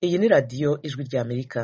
Iyi ni radiyo ijwi ry'Amerika.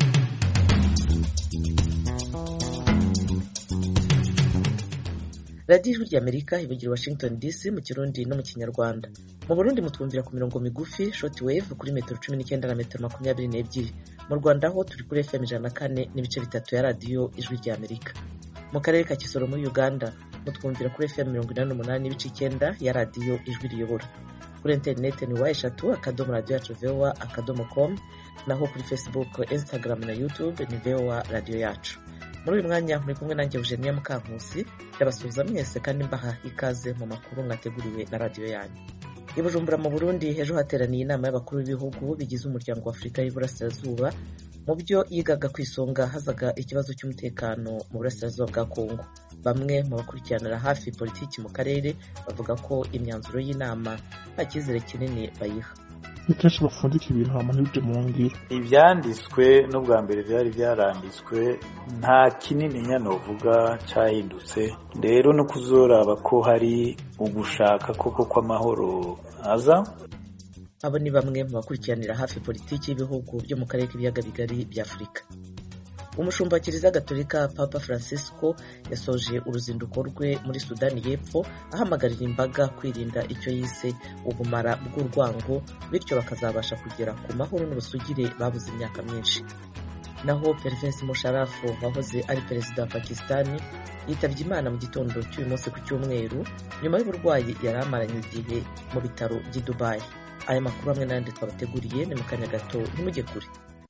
radiyo ijwi ry'Amerika ivugira Washington DC mu kirundi no mu kinyarwanda mu Burundi mutwumvira ku mirongo migufi short wave kuri metero cumi n'icyenda na metero makumyabiri n'ebyiri mu Rwanda ho turi kuri FM ijana na kane n'ibice bitatu ya radiyo ijwi ry'Amerika mu karere ka Kisoro muri Uganda mutwumvira kuri FM mirongo inani n'umunani n'ibice icyenda ya radiyo ijwi riyobora kuri interineti ni wa eshatu akadomo radiyo yacu vowa akadomo com naho kuri facebook instagram na youtube ni vowa radiyo yacu muri uyu mwanya muri kumwe nanjye Eugenia Mukankusi ndabasuhuza mwese kandi mbaha ikaze mu makuru mwateguriwe na radiyo yanyu i Bujumbura mu Burundi ejo hateraniye inama y'abakuru b'ibihugu bigize umuryango wa Afurika y'Iburasirazuba mu byo yigaga ku isonga hazaga ikibazo cy'umutekano mu burasirazuba bwa Kongo bamwe mu bakurikiranira hafi politiki mu karere bavuga ko imyanzuro y'inama nta cyizere kinini bayiha ni kenshi bapfundika ibintu hama ntibije mu ngiro ibyanditswe n'ubwa mbere byari byaranditswe nta kinini novuga cyahindutse rero no kuzoraba ko hari ugushaka koko kw'amahoro aza abo ni bamwe mu bakurikiranira hafi politiki y'ibihugu byo mu karere k'ibiyaga bigari bya afurika umushumba wa kiliziya gatolika papa francisco yasoje uruzinduko rwe muri sudani y'epfo ahamagarira imbaga kwirinda icyo yise ubumara bw'urwango bityo bakazabasha kugera ku mahoro n'ubusugire babuze imyaka myinshi naho pervensi musharafu wahoze ari perezida wa pakisitani yitabye imana mu gitondo cy'uyu munsi ku cyumweru nyuma y'uburwayi yari amaranye igihe mu bitaro by'i dubayi aya makuru hamwe n'ayandi twabateguriye ni mu kanya gato ntimujye kure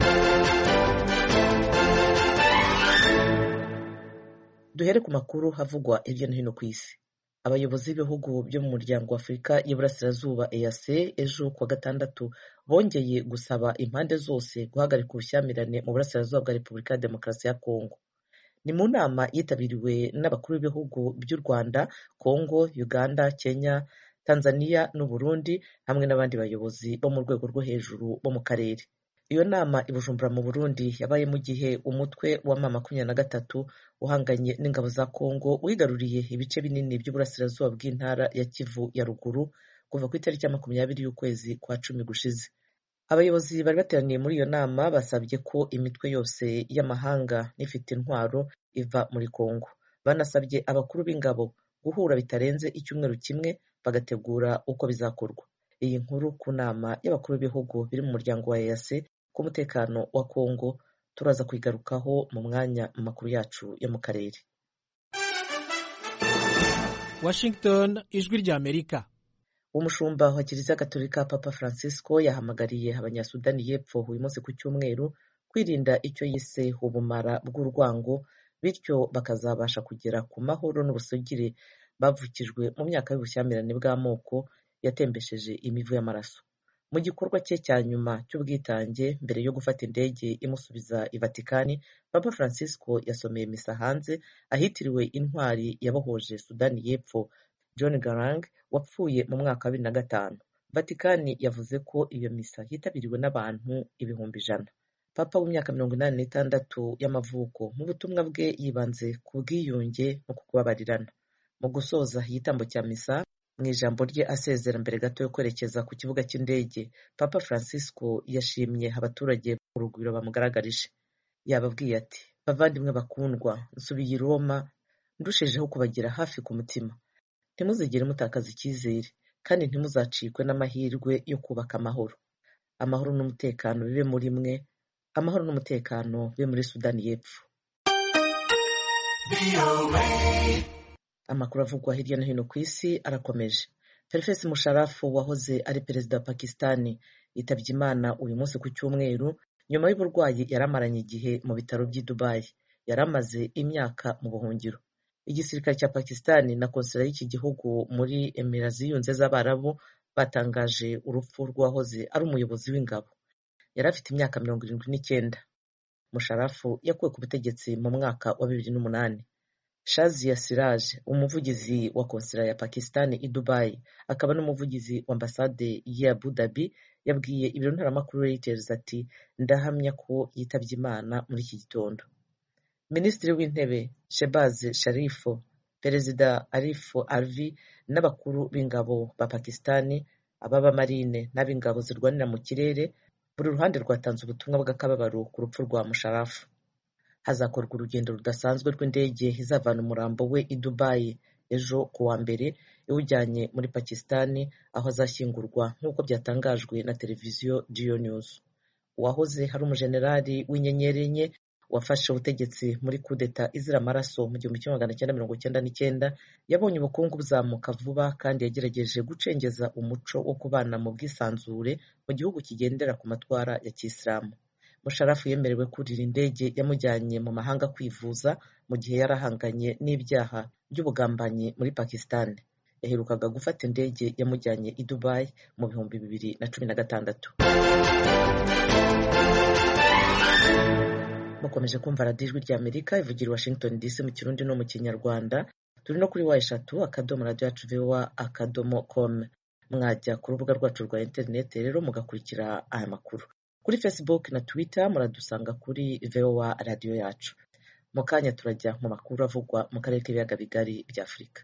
duhere ku makuru havugwa hirya no hino ku isi abayobozi b'ibihugu byo mu muryango wa afurika y'iburasirazuba eac ejo kuwa gatandatu bongeye gusaba impande zose guhagarika ubushyamirane mu burasirazuba bwa repubulika ya demokarasi ya kongo ni mu nama yitabiriwe n'abakuru b'ibihugu by'u rwanda kongo uganda kenya tanzania n'uburundi hamwe n'abandi bayobozi bo mu rwego rwo hejuru bo mu karere iyo nama i bujumbura mu burundi yabaye mu gihe umutwe wa ma makumyabiri na gatatu uhanganye n'ingabo za kongo wigaruriye ibice binini by'uburasirazuba bw'intara ya kivu ya ruguru kuva ku itariki ya makumyabiri y'ukwezi kwa cumi gushize abayobozi bari bateraniye muri iyo nama basabye ko imitwe yose y'amahanga n'ifite intwaro iva muri kongo banasabye abakuru b'ingabo guhura bitarenze icyumweru kimwe bagategura uko bizakorwa iyi nkuru ku nama y'abakuru b'ibihugu biri mu muryango wa EAC ku mutekano wa Kongo turaza kuyigarukaho mu mwanya mu makuru yacu yo mu karere Washington ijwi ry'Amerika umushumba wa kiliziya gatolika papa francisco yahamagariye abanyasudani y'epfo uyu munsi ku cyumweru kwirinda icyo yise ubumara bw'urwango bityo bakazabasha kugera ku mahoro n'ubusugire bavukijwe mu myaka y'ubushyamirane bw'amoko yatembesheje imivu y'amaraso mu gikorwa cye cya nyuma cy'ubwitange mbere yo gufata indege imusubiza i vatikani papa francisco yasomeye misa hanze ahitiriwe intwari yabohoje sudani y'epfo john garang wapfuye mu mwaka wa bibiri na gatanu vatikani yavuze ko iyo misa yitabiriwe n'abantu ibihumbi ijana papa w'imyaka mirongo inani n'itandatu y'amavuko mu butumwa bwe yibanze ku bwiyunge no ku kubabarirana mu gusoza igitambo cya misa mu ijambo rye asezera mbere gato yo kwerekeza ku kibuga cy'indege papa francisco yashimye abaturage urugwiro bamugaragarije yababwiye ati bavandimwe bakundwa nsubiye i roma ndushijeho kubagira hafi ku mutima ntimuzigere mutakaza icyizere kandi ntimuzacikwe n'amahirwe yo kubaka amahoro amahoro n'umutekano bibe muri mwe amahoro n'umutekano bibe muri sudani y'epfo amakuru avugwa hirya no hino ku isi arakomeje perefesi musharafu wahoze ari perezida wa pakisitani yitabye imana uyu munsi ku cyumweru nyuma y'uburwayi yari amaranye igihe mu bitaro by'i dubayi yari amaze imyaka mu buhungiro igisirikare cya pakisitani na konsera y'iki gihugu muri emira ziyunze z'abarabu batangaje urupfu rw'uwahoze ari umuyobozi w'ingabo yari afite imyaka mirongo irindwi n'icyenda musharafu yakuwe ku butegetsi mu mwaka wa bibiri n'umunani Shazia Siraj umuvugizi wa konsera ya Pakistan i Dubai akaba n'umuvugizi wa ambasade ya Abu Dhabi yabwiye ibiro ntaramakuru Reuters ati ndahamya ko yitabye Imana muri iki gitondo Minisitiri w'Intebe Shehbaz Sharif Perezida Arif Alvi n'abakuru b'ingabo ba Pakistan ab'abamarine n'ab'ingabo zirwanira mu kirere buri ruhande rwatanze ubutumwa bw'akababaro ku rupfu rwa musharafu hazakorwa urugendo rudasanzwe rw'indege izavana umurambo we i dubayi ejo ku wa mbere iwujyanye muri pakisitani aho azashyingurwa nk'uko byatangajwe na televiziyo Geo News uwahoze hari umujenerali w'inyenyeri enye wafashe ubutegetsi muri kudeta izira amaraso mu gihumbi kimwe magana cyenda mirongo cyenda n'icyenda yabonye ubukungu buzamuka vuba kandi yagerageje gucengeza umuco wo kubana mu bwisanzure mu gihugu kigendera ku matwara ya kisilamu musharafu yemerewe kurira indege yamujyanye mu mahanga kwivuza mu gihe yari ahanganye n'ibyaha by'ubugambanyi muri pakisitani yaherukaga gufata indege yamujyanye i dubayi mu bihumbi bibiri na cumi na gatandatu mukomeje kumva radiyo ijwi ry'amerika ivugira i washington dc mu kirundi no mu kinyarwanda turi no kuri wa eshatu akadomo radiyo yacu vowa akadomo com mwajya ku rubuga rwacu rwa interineti rero mugakurikira aya makuru kuri facebook na twitter muradusanga kuri vowa radiyo yacu mu kanya turajya mu makuru avugwa mu karere k'ibiyaga bigari bya afurika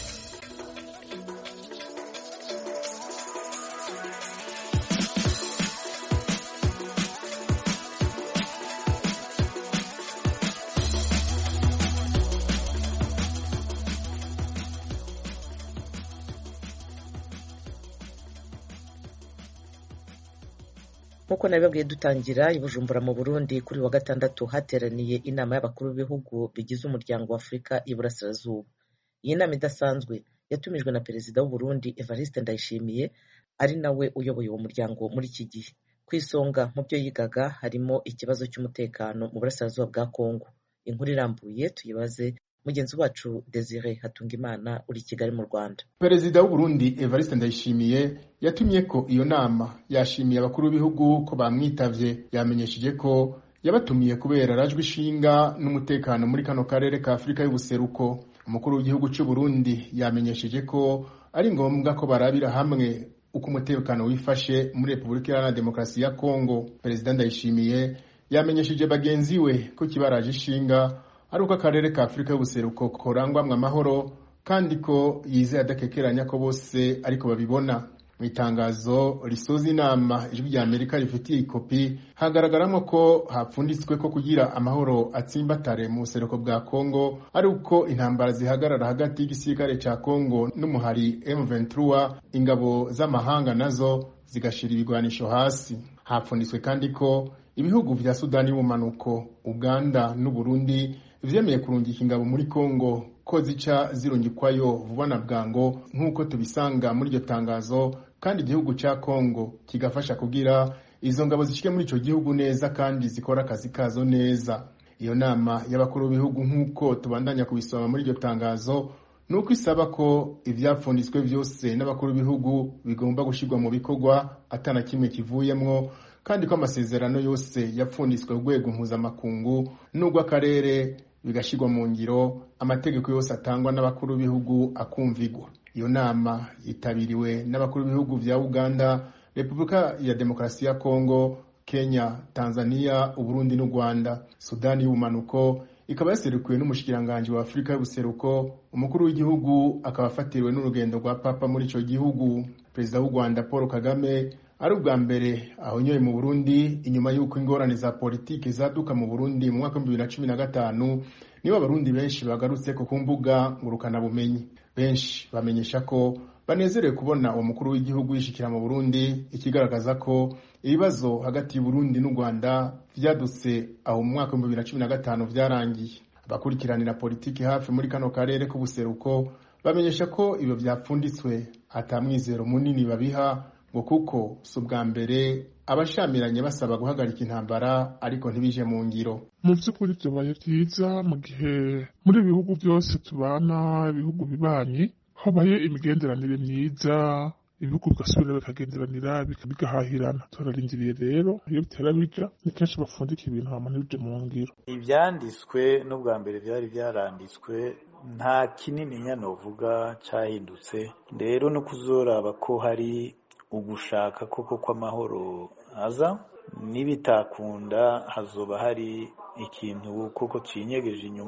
nk'uko nabibabwiye dutangira i bujumbura mu burundi kuri wa gatandatu hateraniye inama y'abakuru b'ibihugu bigize umuryango wa afurika y'iburasirazuba iyi nama idasanzwe yatumijwe na perezida w'uburundi evariste ndayishimiye ari nawe uyoboye uwo muryango muri iki gihe ku isonga mu byo yigaga harimo ikibazo cy'umutekano mu burasirazuba bwa kongo inkuru irambuye tuyibaze mugenzi wacu desire hatungimana uri i kigali mu rwanda perezida w'uburundi evariste ndayishimiye yatumye ko iyo nama yashimiye abakuru b'ibihugu ko bamwitavye yamenyesheje ko yabatumiye kubera arajwe ishinga n'umutekano muri kano karere ka afurika y'ubuseruko umukuru w'igihugu c'uburundi yamenyesheje ko ari ngombwa ko barabira hamwe uko umutekano wifashe muri repubulika iharanira demokarasi ya kongo perezida ndayishimiye yamenyesheje bagenzi we ko kibaraje ishinga ari uko akarere ka afurika y'ubuseruko korangwamwo amahoro kandi ko yizeye adakekeranya ko bose ariko babibona mu itangazo risoza inama ijwi rya amerika rifitiye ikopi hagaragaramo ko hapfunditswe ko kugira amahoro atsimbatare mu buseruko bwa kongo ari uko intambara zihagarara hagati y'igisirikare ca kongo n'umuhari m23 ingabo z'amahanga nazo zigashira ibigwanisho hasi hapfunditswe kandi ko ibihugu vya sudani y'ubumanuko uganda n'uburundi vyemeye kurungika ingabo muri kongo ko zica zirungikwayo vuba na bwango nk'uko tubisanga muri iryo tangazo kandi igihugu ca kongo kigafasha kugira izo ngabo zishike muri ico gihugu neza kandi zikora akazi kazo neza iyo nama y'abakuru b'ibihugu nk'uko tubandanya kubisoma muri iryo tangazo ni uko isaba ko ivyapfunditswe vyose n'abakuru b'ibihugu bigomba gushirwa mu bikorwa atana kimwe kivuyemwo kandi ko amasezerano yose yapfunditswe urwego mpuzamakungu n'urw'akarere bigashyirwa mu ngiro amategeko yose atangwa n'abakuru b'ibihugu akumvigwa iyo nama yitabiriwe n'abakuru b'ibihugu vya uganda repubulika ya demokarasi ya kongo kenya tanzania uburundi n'u rwanda sudani y'ubumanuko ikaba yaserukiwe n'umushikiranganji wa afurika y'ubuseruko umukuru w'igihugu akaba afatiriwe n'urugendo rwa papa muri ico gihugu perezida w'u rwanda paul kagame ari ubwa mbere ahonyoye mu burundi inyuma y'uko ingorane za politiki zaduka mu burundi mu mwaka w'ibihumbi bibiri na cumi na gatanu nibo abarundi benshi bagarutse ko ku mbuga ngurukanabumenyi benshi bamenyesha ko banezerewe kubona uwo mukuru w'igihugu yishikira mu burundi ikigaragaza ko ibibazo hagati y'uburundi n'u rwanda vyadutse aho mu mwaka w'ibihumbi bibiri na cumi na gatanu vyarangiye abakurikiranira politiki hafi muri kano karere k'ubuseruko bamenyesha ko ibyo vyapfunditswe ata mwizero munini babiha ngo kuko si ubwa mbere abashamiranye basaba guhagarika intambara ariko ntibije mu ngiro mu by'ukuri byabaye byiza mu gihe muri ibi bihugu byose tubana ibihugu bibanyi habaye imigenderanire myiza ibihugu bigasubira bikagenderanira bigahahirana turarindiriye rero iyo bitera bija ni kenshi bapfundika ibintu hama ntibije mu ngiro ibyanditswe n'ubwa mbere byari byaranditswe nta kinini novuga cyahindutse rero no kuzoraba ko hari ugushaka koko kw'amahoro aza nibitakunda hazoba hari ikintu koko cinyegeje inyuma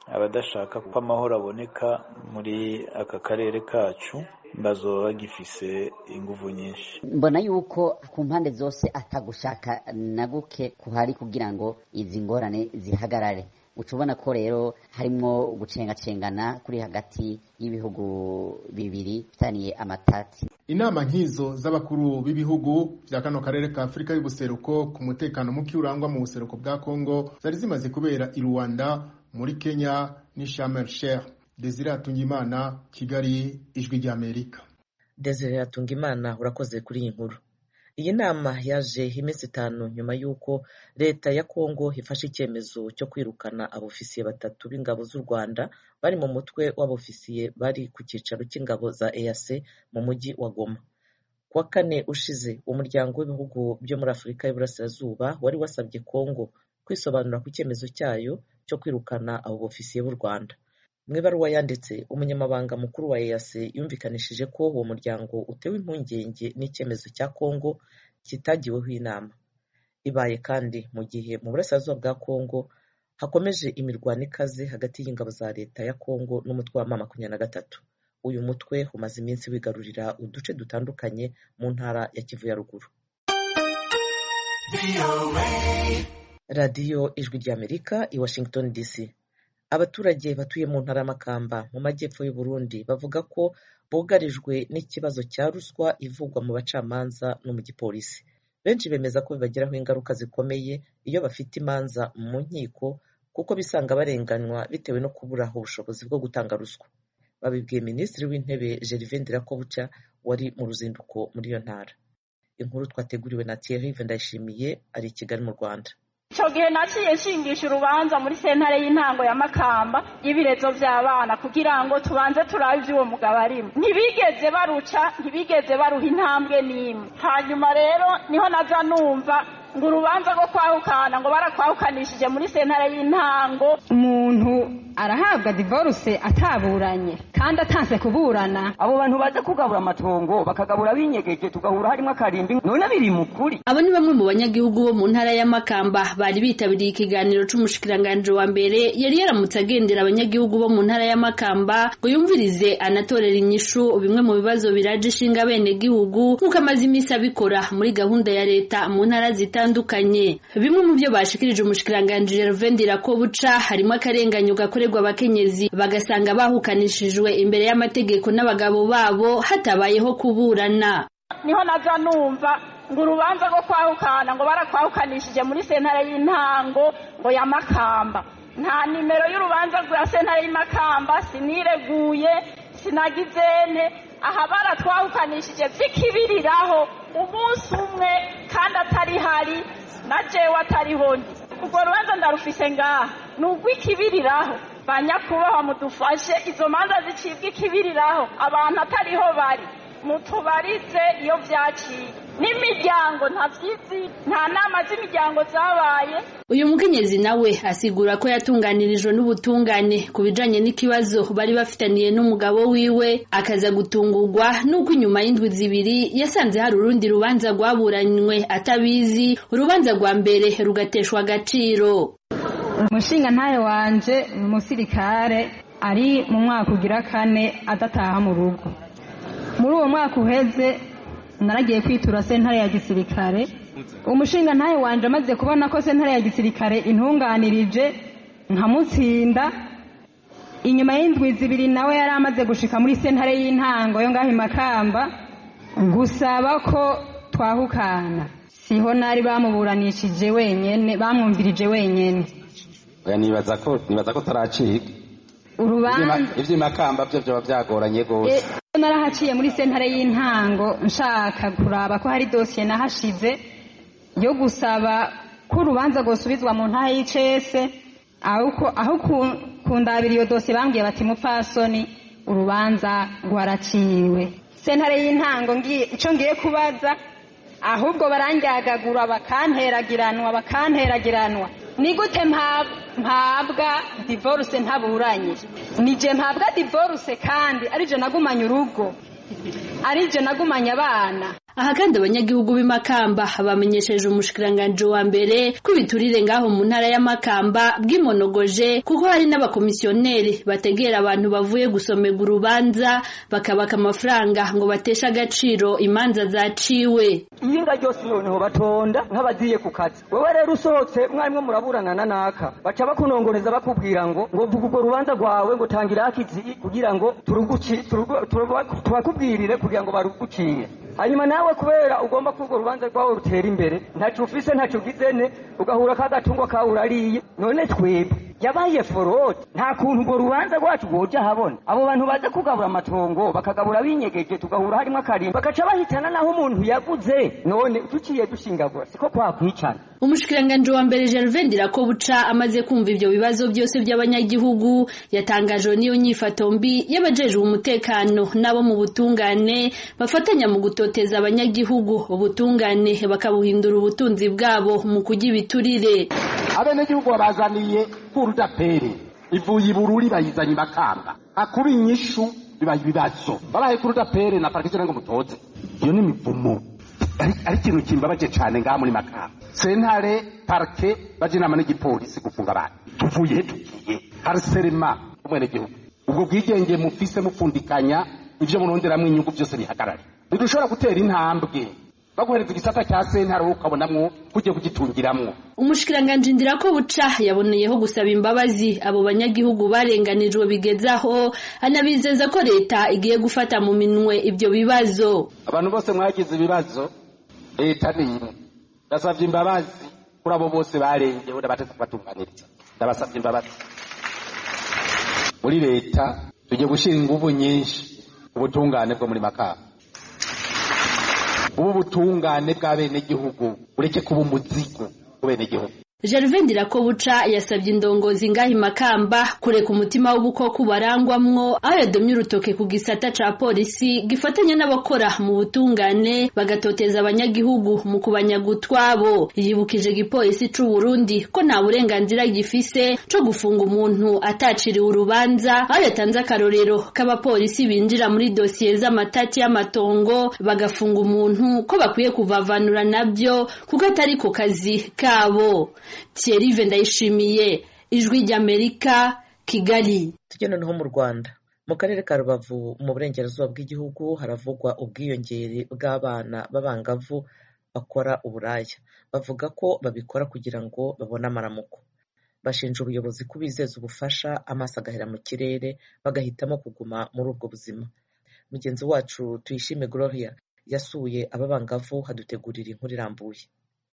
abadashaka ko amahoro aboneka muri aka karere kacu bazoba bagifise inguvu nyinshi mbona yuko ku mpande zose atagushaka na guke kuhari kugira ngo izi ngorane zihagarare uca ubona ko rero harimwo gucengacengana kuri hagati y'ibihugu bibiri bitaniye amatati inama nk'izo z'abakuru b'ibihugu vya kano karere ka afurika y'ubuseruko ku mutekano muke urangwa mu buseruko bwa kongo zari zimaze kubera i rwanda muri kenya ni sharm sheikh desire atungimana kigali ijwi ry'amerika desire atungimana urakoze kuri iyi nkuru iyi nama yaje iminsi itanu nyuma y'uko leta ya kongo ifashe icyemezo cyo kwirukana abofisiye batatu b'ingabo z'u rwanda bari mu mutwe w'abofisiye bari ku cyicaro cy'ingabo za eac mu mujyi wa goma ku wa kane ushize umuryango w'ibihugu byo muri afurika y'uburasirazuba wari wasabye kongo kwisobanura ku cyemezo cyayo cyo kwirukana abo bofisiye b'u rwanda mu ibaruwa yanditse umunyamabanga mukuru wa eac yumvikanishije ko uwo muryango utewe impungenge n'icyemezo cya kongo kitagiweho inama ibaye kandi mu gihe mu burasirazuba bwa kongo hakomeje imirwano ikaze hagati y'ingabo za leta ya kongo n'umutwe wa mama makumyabiri na gatatu uyu mutwe umaze iminsi wigarurira uduce dutandukanye mu ntara ya kivu ya ruguru radiyo ijwi ry'amerika i washington dc abaturage batuye mu ntara y'amakamba mu majyepfo y'u Burundi bavuga ko bugarijwe n'ikibazo cya ruswa ivugwa mu bacamanza no mu gipolisi benshi bemeza ko bibagiraho ingaruka zikomeye iyo bafite imanza mu nkiko kuko bisanga barenganywa bitewe no kubura ubushobozi bwo gutanga ruswa babibwiye minisitiri w'intebe gervin ndirakobuca wari mu ruzinduko muri iyo ntara inkuru twateguriwe na thierry ndayishimiye ari i kigali mu rwanda icyo gihe naciye nshingisha urubanza muri sentare y'intango ya makamba y'ibirezo by'abana kugira ngo tubanze turabe iby'uwo mugabo arimo ntibigeze baruca ntibigeze baruha intambwe n'imwe hanyuma rero niho naza numva ngo urubanza rwo kwahukana ngo barakwahukanishije muri sentare y'intango umuntu arahabwa divorce ataburanye kandi atanse kuburana abo bantu baza kugabura amatongo bakagabura binyegeje tugahura harimo akarimbi none biri mu kuri abo ni bamwe mu banyagihugu bo mu ntara y'amakamba bari bitabiriye ikiganiro c'umushikiranganje wa mbere yari yaramutse agendera abanyagihugu bo mu ntara y'amakamba ngo yumvirize anatorera inyishu bimwe mu bibazo biraje ishinga bene gihugu nk'uko amaze iminsi abikora muri gahunda ya leta mu ntara zitandukanye bimwe mu byo bashikirije umushikiranganje Gervain Dirakobuca harimo akarenganyo gakorerwa abakenyezi bagasanga bahukanishijwe imbere y'amategeko n'abagabo babo hatabayeho kuburana niho naza numva ngo urubanza rwo kwahukana ngo barakwahukanishije muri sentare y'intango ngo ya makamba nta nimero y'urubanza rwa sentare y'Imakamba sinireguye sinagizene aha baratwahukanishije by'ikibiriraho umunsi umwe kandi atari hari na jewe atariho ndi urwo rubanza ndarufise ngaha ni urw'ikibiriraho banyakubahwa mudufashe izo manza zicibwa ikibiriraho abantu atariho bari mutubarize iyo byaciye n'imiryango ntabyizi nta nama z'imiryango zabaye uyu mukenyezi nawe asigura ko yatunganirijwe n'ubutungane ku bijanye n'ikibazo bari bafitaniye n'umugabo wiwe akaza gutungurwa n'uko inyuma y'indwi zibiri yasanze hari urundi rubanza rwaburanywe atabizi urubanza rwa mbere rugateshwa agaciro umushinga ntayo wanje ni umusirikare ari mu mwaka ugira kane adataha mu rugo muri uwo mwaka uheze naragiye kwitura sentare ya gisirikare umushinga ntayo wanje amaze kubona ko sentare ya gisirikare intunganirije nkamutsinda inyuma y'indwi zibiri nawe yari amaze gushika muri sentare y'intango yo ngaho imakamba gusaba ko twahukana siho nari bamuburanishije wenyene bamwumvirije wenyene oya nibaza ko nibaza ko taracika urubanza ivy'imakamba byo vyoba vyagoranye gose narahaciye muri sentare y'intango nshaka kuraba ko hari dosiye nahashize yo gusaba ko urubanza rwosubizwa mu ntara y'icese aho kundabira iyo dosiye bambwiye bati mupfasoni urubanza rwaraciwe sentare y'intango icyo ngiye kubaza ahubwo barangyagagura bakanteragiranwa bakanteragiranwa ni gute mpabwa divorce ntaburanye nije mpabwa divorce kandi arije nagumanye urugo arije nagumanye abana aha kandi abanyagihugu b'imakamba bamenyesheje umushikiranganji wa mbere ko ibiturire ngaho mu ntara y'amakamba bwimonogoje kuko hari n'abakomisiyoneri bategera abantu bavuye gusomega urubanza bakabaka amafaranga ngo bateshe agaciro imanza zaciwe iyinga ryose noneho batonda nk'abagiye ku kazi wowe rero usohotse mwarimwo muraburanana naka baca bakunongoreza bakubwira ngo ngo vuga urwo rubanza rwawe ngo tangira akizi kugira ngo turuguci turugu- turugu- tubakubwirire kugira ngo barugucire hanyuma nawe kubera ugomba ko urwo rubanza rwawe rutera imbere ntacyo ufise ntacyo ugizene ugahura k'agatungo kawe urariye none twebwe yabaye forode nta kuntu urwo rubanza rwacu rwoja habona abo bantu baza kugabura amatongo bakagabura binyegeje tugahura harimo akarimba bagaca bahitana naho umuntu yaguze none duciye dushingagura siko kwakwicana umushikiranganji wa mbere Gervais Ndirakobuca amaze kumva ivyo bibazo byose by'abanyagihugu yatangajwe n'iyo nyifato mbi y'abajejwe umutekano n'abo mu butungane bafatanya mu gutoteza abanyagihugu ubutungane bakabuhindura ubutunzi bwabo mu kurya ibiturire abenegihugu babazaniye kurudapere ivuye ibururi bayizanye imakamba akuba inyishu bibaye ibibazo babaye kurudapere na parike ngo mutoze iyo ni imivumo ari ari ikintu kimbabaje cane ngaha muri makamba sentare parike baje inama n'igipolisi gufunga abantu tuvuye he tugiye hariserema umwenegihugu ubwo bwigenge mufise mupfundikanya ivyo muronderamwo inyungu vyose bihagarare ntidushobora gutera intambwe baguhereza igisata cya sentare wowe ukabonamwo kugiye kugitungiramwo umushikiranganji Ndirakobuca yaboneyeho gusaba imbabazi abo banyagihugu barenganijwe bigezaho anabizeza ko leta igiye gufata mu minwe ibyo bibazo abantu bose mwagize ibibazo leta ni imwe ndasabye imbabazi kuri abo bose barengewe n'abateze kubatunganiriza ndabasabye imbabazi muri leta tugiye gushyira ingufu nyinshi ku butungane bwo muri makamba ubu butungane bw'abenegihugu ureke kuba umuzigo ku benegihugu Gervais Ndirakobuca yasabye indongozi ngaho imakamba kureka umutima w'ubukoko barangwamwo aho yadomye urutoke ku gisata ca polisi gifatanya n'abakora mu butungane bagatoteza abanyagihugu mu kubanyaga utwabo yibukije igipolisi c'u Burundi ko nta burenganzira gifise co gufunga umuntu ataciriwe urubanza aho yatanze akarorero k'abapolisi binjira muri dosiye z'amatati y'amatongo bagafunga umuntu ko bakwiye kuvavanura nabyo kuko atari ku kazi kabo Thierry Ndayishimiye ijwi ry'Amerika Kigali tujye noneho mu rwanda mu karere ka rubavu mu burengerazuba bw'igihugu haravugwa ubwiyongere bw'abana b'abangavu bakora uburaya bavuga ko babikora kugira ngo babone amaramuko bashinja ubuyobozi kubizeza ubufasha amaso agahera mu kirere bagahitamo kuguma muri ubwo buzima mugenzi wacu tuyishime gloria yasuye aba bangavu hadutegurira inkuru irambuye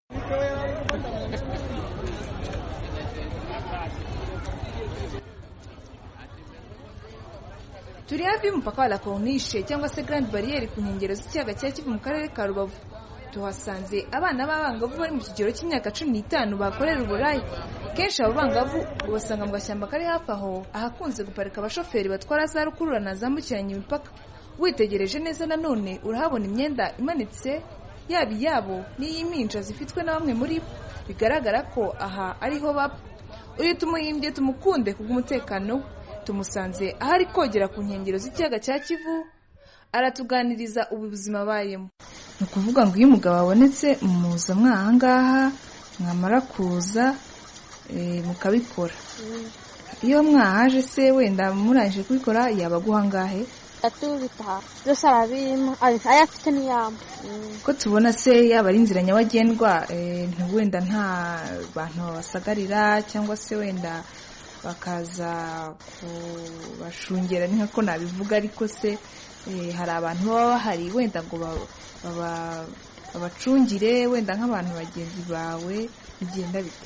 turi hafi y'umupaka wa la corniche cyangwa se grand barriere ku nkengero z'ikiyaga cya kivu mu karere ka rubavu tuhasanze abana b'abangavu bari mu kigero cy'imyaka cumi n'itanu bakorera uburaya kenshi abo bangavu ubasanga mu gashyamba kari hafi aho ahakunze guparika abashoferi batwara za rukururana zambukiranya imipaka witegereje neza nanone urahabona imyenda imanitse yaba iyabo n'iy'impinja zifitwe na bamwe muri bo bigaragara ko aha ariho baba uyu tumuhimbye tumukunde kubw'umutekano we tumusanze aho ari kogera ku nkengero z'ikiyaga cya kivu aratuganiriza ubu buzima abayemo ni ukuvuga ngo iyo umugabo abonetse muza mwahangaha mwamara kuza mukabikora iyo mwahaje se wenda murangije kubikora yaba aguha angahe atubitaha byose arabima ayafite n'iyamba ko tubona se yaba ari inzira nyabagendwa wenda nta bantu babasagarira cyangwa se wenda bakaza kubashungera ni nk'uko nabivuga ariko se hari abantu baba bahari wenda ngo babacungire wenda nk'abantu bagenzi bawe bigenda bite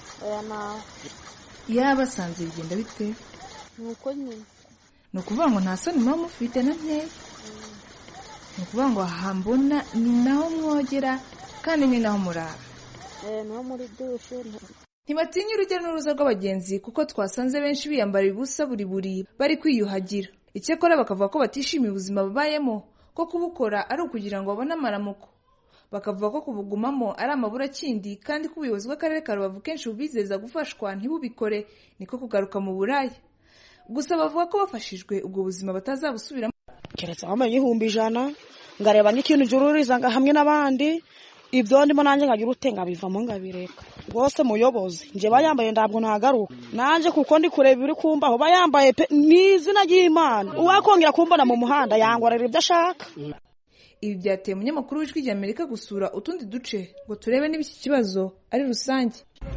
iyo basanze bigenda bite ni uko nyine ni ukuvuga ngo nta soni muba mufite na nkeya ni ukuvuga ngo hambona ni naho mwogera kandi ni naho murara no muri dushe ntibatinya urujya n'uruza rw'abagenzi kuko twasanze benshi biyambara ubusa buri buri bari kwiyuhagira icyakora bakavuga ko batishimiye ubuzima babayemo ko kubukora ari ukugira ngo babone amaramuko bakavuga ko kubugumamo ari amaburakindi kandi ko ubuyobozi bw'akarere ka rubavu kenshi bubizeza gufashwa ntibubikore niko kugaruka mu buraya gusa bavuga ko bafashijwe ubwo buzima batazabusubiramo keretse wambaye igihumbi ijana ngareba nk'ikintu jururiza hamwe n'abandi ibyo ndimo nanjye nkagira utenga bivamo ngabireka rwose muyobozi njye bayambaye ntabwo nagaruka nanjye kuko ndi kureba ibiri kumbaho bayambaye pe ni izina ry'imana uwakongera kumbona mu muhanda yangorera ibyo ashaka ibi byateye umunyamakuru w'ijwi rya amerika gusura utundi duce ngo turebe niba iki kibazo ari rusange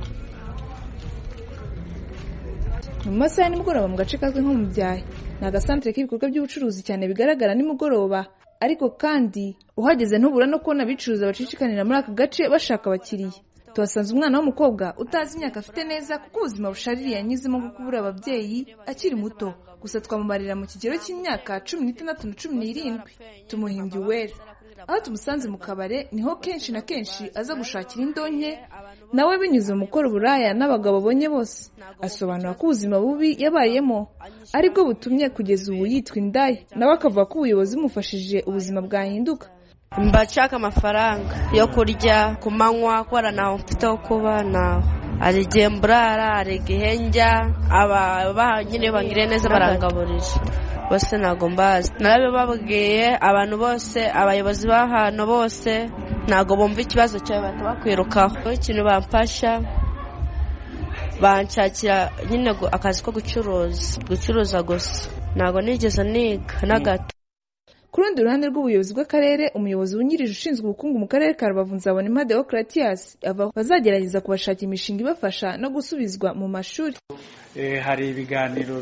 mu masaha ya nimugoroba mu gace kazwi nko mu byahi ni agasantere k'ibikorwa by'ubucuruzi cyane bigaragara nimugoroba ariko kandi uhageze ntubura no kubona abicuruza bacishikanira muri aka gace bashaka abakiriya tuhasanze umwana w'umukobwa utazi imyaka afite neza kuko ubuzima bushaririye yanyuzemo bwo kubura ababyeyi akiri muto gusa twamubarira mu kigero cy'imyaka cumi n'itandatu na cumi n'irindwi tumuhimbye uwera aho tumusanze mu kabare niho kenshi na kenshi aza gushakira indonke nawe binyuze mu gukora uburaya n'abagabo abonye bose asobanura ko ubuzima bubi yabayemo aribwo butumye kugeza ubu yitwa indaya nawe akavuga ko ubuyobozi bumufashije ubuzima bwahinduka mbashaka amafaranga yo kurya ku manywa kubera ntaho mfite ho kuba naho hari igihe mburara hari igihe njya aba nyine bangiriye neza barangaburira bose ntabwo mbazi narabibabwiye abantu bose abayobozi b'ahantu bose ntabwo bumva ikibazo cyawe bahita bakwirukaho ikintu bamfasha banshakira nyine akazi ko gucuruza gucuruza gusa ntabwo nigeze niga na gato ku rundi ruhande rw'ubuyobozi bw'akarere umuyobozi wungirije ushinzwe ubukungu mu karere ka rubavu nzabona impade demokaratiyasi ava bazagerageza kubashakira imishinga ibafasha no gusubizwa mu mashuri hari ibiganiro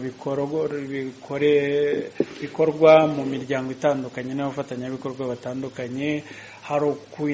bikorwa mu miryango itandukanye n'abafatanyabikorwa batandukanye hari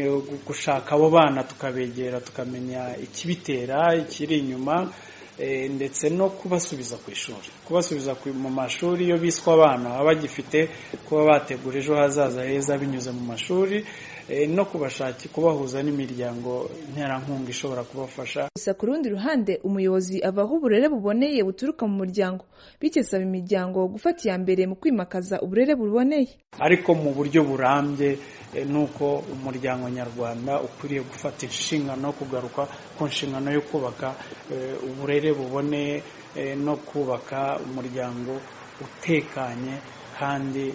gushaka abo bana tukabegera tukamenya ikibitera ikiri inyuma ndetse no kubasubiza ku ishuri kubasubiza mu mashuri iyo biswe abana baba bagifite kuba bategura ejo hazaza heza binyuze mu mashuri no kubashakira kubahuza n'imiryango nterankunga ishobora kubafasha gusa ku rundi ruhande umuyobozi avaho uburere buboneye buturuka mu muryango bityo asaba imiryango gufata iya mbere mu kwimakaza uburere buboneye ariko mu buryo burambye ni uko umuryango nyarwanda ukwiriye gufata inshingano no kugaruka ku nshingano yo kubaka uburere buboneye no kubaka umuryango utekanye kandi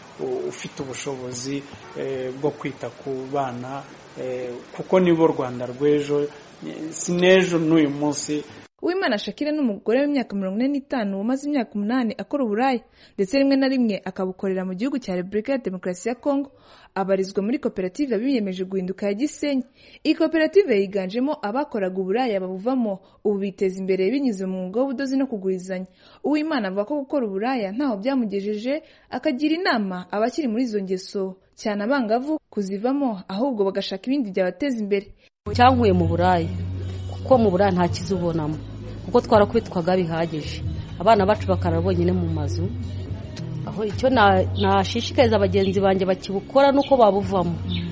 ufite ubushobozi bwo kwita ku bana kuko nibo rwanda rw'ejo si n'ejo n'uyu munsi uwimana shakira ni umugore w'imyaka mirongo ine n'itanu umaze imyaka umunani akora uburaya ndetse rimwe na rimwe akabukorera mu gihugu cya repubulika ya demokarasi ya kongo abarizwa muri koperative biyemeje guhinduka ya gisenyi iyi koperative yiganjemo abakoraga uburaya babuvamo ubu biteza imbere binyuze mu mwuga w'ubudozi no kugurizanya uwimana avuga ko gukora uburaya ntaho byamugejeje akagira inama abakiri muri izo ngeso cyane abangavu kuzivamo ahubwo bagashaka ibindi byabateza imbere cyankuye mu buraya kuko mu buraya nta kiza ubonamo kuko twarakubitwaga bihagije abana bacu bakarara bonyine mu mazu aho icyo nashishikariza bagenzi banjye bakibukora nuko babuvamo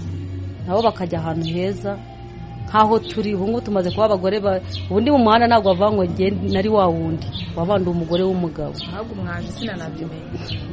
nabo bakajya ahantu heza nk'aho turi ubu ngubu tumaze kuba abagore ubundi mu muhanda ntabwo bavuga ngo nari wa wundi wabandi umugore w'umugabo ntabwo umwaje sinanabyemeye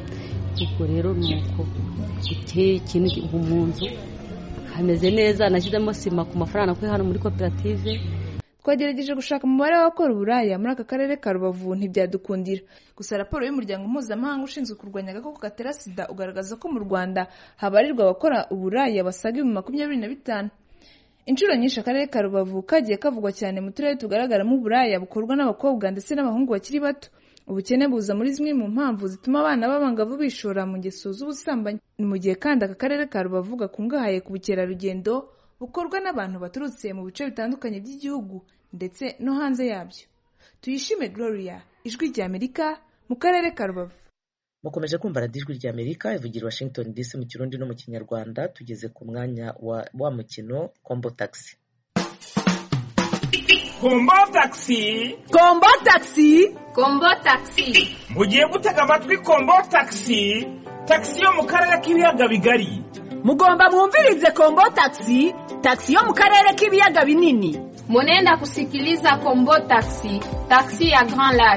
ubwo rero ni uko guteye ikintu ubu mu nzu hameze neza nashyizemo sima ku mafaranga nakuye hano muri koperative twagerageje gushaka umubare w'abakora uburaya muri aka karere ka rubavu ntibyadukundira gusa raporo y'umuryango mpuzamahanga ushinzwe kurwanya agakoko gatera sida ugaragaza ko mu rwanda habarirwa abakora uburaya basaga ibihumbi makumyabiri na bitanu inshuro nyinshi akarere ka rubavu kagiye kavugwa cyane mu turere tugaragaramo uburaya bukorwa n'abakobwa ndetse n'abahungu bakiri bato ubukene buza muri zimwe mu mpamvu zituma abana b'abangavu bishora mu ngeso z'ubusambanyi ni mu gihe kandi aka karere ka rubavu gakungahaye ku bukerarugendo bukorwa n'abantu baturutse mu bice bitandukanye by'igihugu ndetse no hanze yabyo tuyishime gloria ijwi rya amerika mu karere ka rubavu mukomeje kumva radiyo ijwi rya amerika ivugira washington dc mu kirundi no mu kinyarwanda tugeze ku mwanya wa wa mukino kombo taxi kombo taxi kombo taxi kombo taxi mugiye gutega amatwi kombo taxi taxi yo mu karere k'ibiyaga bigari mugomba mwumvirize kombo taxi taxi yo mu karere k'ibiyaga binini munenda kusikiliza kombo taxi taxi ya grand lac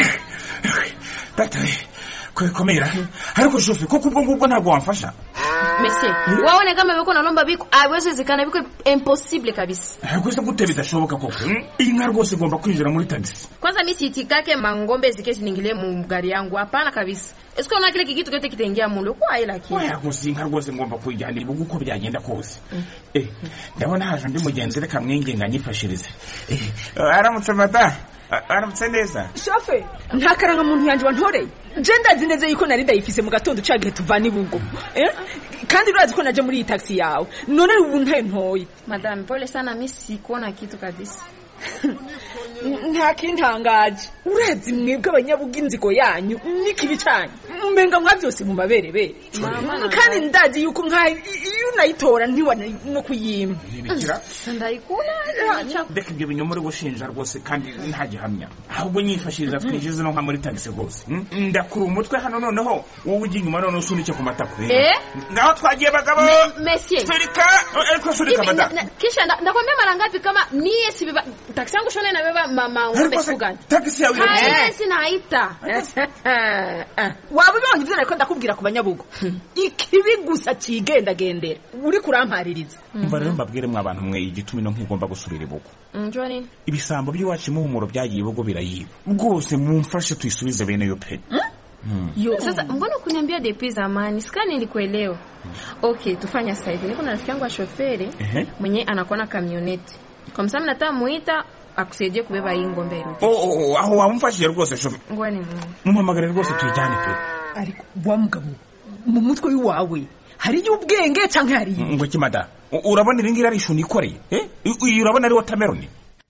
data kwekomera ariko shofe kuko ubwo ngubwo ntabwo wamfasha mesie waone kama viko nalomba viko awezezekana viko impossible kabisa gusa gute bidashoboka koko hmm? iyi nka rwose igomba kwinjira muri tagisi kwanza mi siitikake mangombe zike ziningilie mu gari yangu hapana kabisa esiko na kile kikitu kyote kitaingia mulo kwa ila kile oya gusa iyi nka rwose ngomba kuyijyana ibuga uko byagenda kose Eh, ndabona haje undi mugenzi reka mwinginga nyifashirize Eh, aramutse mada A- aramutse neza shofe nta karangamuntu yanjye wantoreye je ndazi neza yuko nari ndayifise mu gatondo ca gihe tuvana ibugo eh? kandi urazi ko naje muri iyi taxi yawe none ubu ntayo ntoye madame pole sana mi sikuona kitu kabisa nta kintangaje urazi mwebwe abanyabuga inzigo yanyu n'ikibi canyu mbenga mwa byose mu maberebere Mama, kandi ndazi yuko nka iyo unayitora ntiwana no kuyimpa Ntibikira? ndayikuna reka ibyo binyoma uri gushinja rwose kandi nta gihamya ahubwo nyifashiriza twinjize no nka muri tagisi rwose Hmm? ndakura umutwe hano noneho wowe ujya inyuma noneho usunika ku matako Eh? ngaho twagiye bagabo Me- monsieur surika ariko surika Hivi, mada na- na- kisha nda- ndakwambia mara ngapi kama mie sibiba taksi yangu shona inabeba mama ngombe siku gani tagisi yawe Haya, sinaita waba ubonye ibyo nariko ndakubwira ku banyabugo ikibi gusa cigendagendera uri kurampaririza umva rero mbabwire mwa abantu mwe igituma ino nkigomba gusubira ibugo njua nini ibisambo by'iwacu imuhumuro byagiye ibugo birayiba rwose mumfashe tuyisubize bene yo pe Hmm. Yo. Sasa mbona kuniambia depuis zamani? Sika nilikuelewa. Okay, tufanya sasa hivi. Niko na rafiki yangu wa shoferi Ehe. mwenye anakuwa na kamioneti. Kwa msamu nataka muita akusaidie kubeba hii ngombe irudi. Oh, oh, oh, aho wamufashije rwose shofe Ngoja ni Mungu. mumuhamagare rwose tuyijyane pe ariko wa mugabo mu mutwe w'iwawe hariyo ubwenge canke hariyo ngo iki mada U- urabona iri ngiri ari ishuni ikoreye eh? I- uyu urabona ari watermelon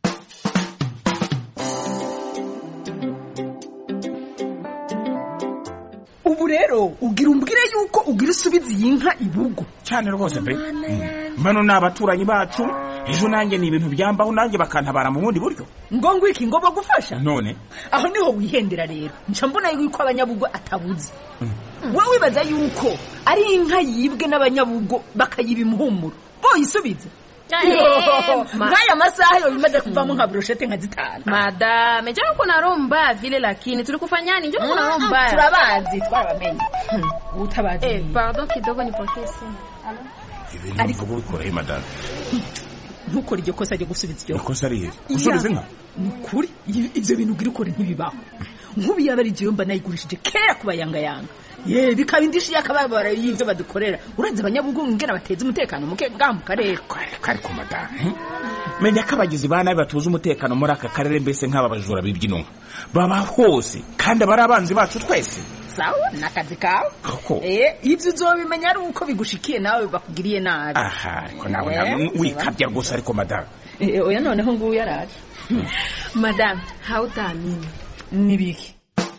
ubu rero ugira umbwire yuko ugira usubiza iyi nka ibugo cyane rwose pe Mm. bano ni abaturanyi bacu ejo nanjye ni ibintu byambaho nanjye bakantabara mu bundi buryo ngo ngwiki ngo bagufasha none aho niho wihendera rero nca mbona yuko abanyabugo atabuze wowe wibaza yuko ari inka yibwe n'abanyabugo bakayiba imuhumuro boyisubize ma- nk'aya masaha yo bimaze kuvamo nka broshete nka zitanu Madame, njoo uko na roho mbaya vile lakini tulikufanyani? Njoo uko na roho mbaya. turabazi twarabamenye utabazi Eh, pardon kidogo nipokee simu. ibintu mvuga ubikora he madame ntukore iryo kosa ryo gusubiza iryo ikosa rihe usubiza inka ni ukuri i- ibyo bintu ugira ukore ntibibaho nk'ubu yaba ari igihe mba nayigurishije kera ku bayangayanga ye bikaba indishyi y'akababaro y'ibyo badukorera urenze abanyabugungu ngena bateza umutekano muke ngaha mu karere kari ku madame menya ko abagizi ba nabi batuza umutekano muri aka karere mbese nk'aba bajura b'ibyino baba hose kandi aba ari abanzi bacu twese sawa ni akazi kawe Koko. Eh, ibyo uzobimenya ari uko bigushikiye nawe bakugiriye nabi aha ariko nawe Eh, nawe siba. wikabya rwose ariko madame Eh, oya noneho nguyu yaraje Madame, hautaamini. ni biki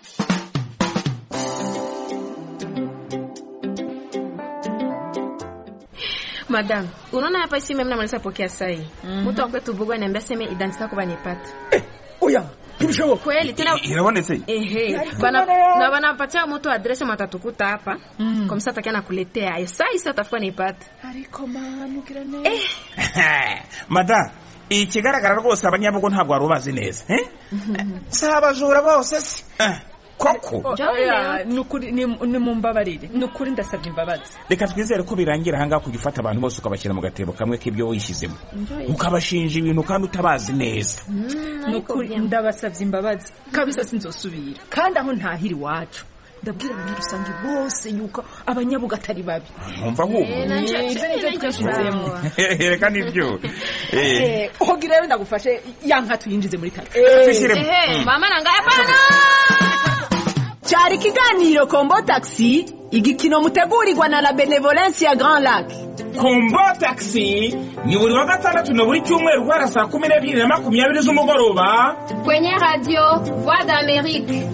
Madame, unaona hapa simu mimi namaliza pokea saa hii. Mtu wa kwetu Bugo ananiambia sema identity yako banipata. oya ntibishoboka Kweli tena irabonetse Ehe, Ariko bana rero- na wanapatia mtu adresi matatukuta hapa. Mm. Kwa msata kana kuletea. Ayo saa hii sasa tafuta nipate. ariko manukira neza madame ikigaragara rwose abanyabugo ntabwo wari ubazi neza eh? si abajura bose se Eh, koko Oya, ni ukuri ni ni mumbabarire ni ukuri ndasabye imbabazi reka twizere ko birangira ahangaha kujya ufata abantu bose ukabashyira mu gatebo kamwe k'ibyo wishyizemo ukabashinja ibintu kandi utabazi neza ni ukuri ndabasabye imbabazi kabisa sinzosubira kandi aho ntahira iwacu ndabwira abanyarusange bose yuko abanyabuga atari babi nkumva ahubwo Eh, ibyo nibyo twashizemo reka nibyo Eh, Eh, hogira rero ndagufashe ya nka tuyinjize muri tagisi Twishyiremo. Ehe, Mm. mama nanga hapana. cyari ikiganiro kombo taxi igikino mutegurirwa na la benevolence ya grand lac kombo taxi ni buri wa gatandatu na buri cyumweru guhera saa kumi n'ebyiri na makumyabiri z'umugoroba Kwenye radio Voix d'Amérique.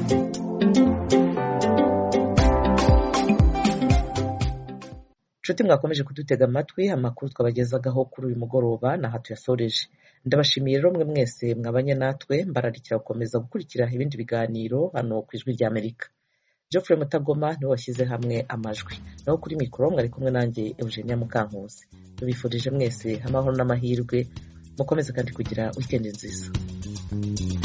nshuti mwakomeje kudutega amatwi amakuru twabagezagaho kuri uyu mugoroba ni aha tuyasoreje ndabashimiye rero mwe mwese mwabanye natwe mbararikira gukomeza gukurikira ibindi biganiro hano ku ijwi ry'amerika geoffrey mutagoma niwe washyize hamwe amajwi naho kuri mikoro mwari kumwe nanjye eugenia mukankusi tubifurije mwese amahoro n'amahirwe mukomeze kandi kugira wikendi nziza